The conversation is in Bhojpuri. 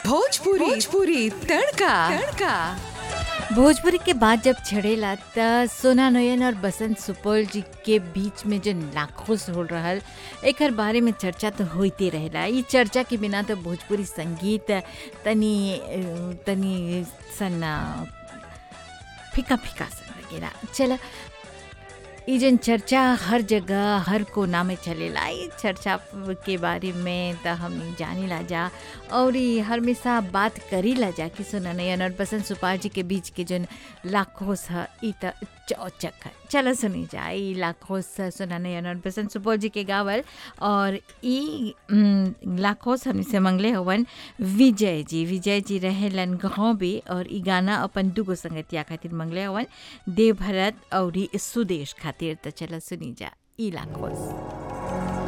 भोजपुरी भोजपुरी तड़का तड़का भोजपुरी के बाद जब छड़ेला त सोना नयन और बसंत सुपौल जी के बीच में जो नाखुश हो रहल एकर बारे में चर्चा तो होते रहेला ई चर्चा के बिना तो भोजपुरी संगीत तनी अ, तनी सन अ, फीका फीका सन लगेला चला ई जन चर्चा हर जगह हर कोना में चलेला ई चर्चा के बारे में त हम जानी ला जा और ई हमेशा बात करी ला जा कि सोना नयन और बसंत सुपाल जी के बीच के जन लाखोस ह ई त चौचक है चलो सुनी जा ई लाखोस सोना नयन और बसंत सुपौल जी के गावल और ई उम, लाखोस हमनी से मंगले हवन विजय जी विजय जी रहेलन गाँव भी और ई गाना अपन दुगो संगतिया खातिर मंगले हवन देव भरत और ई सुदेश खातिर त चलो सुनी जा ई लाखोस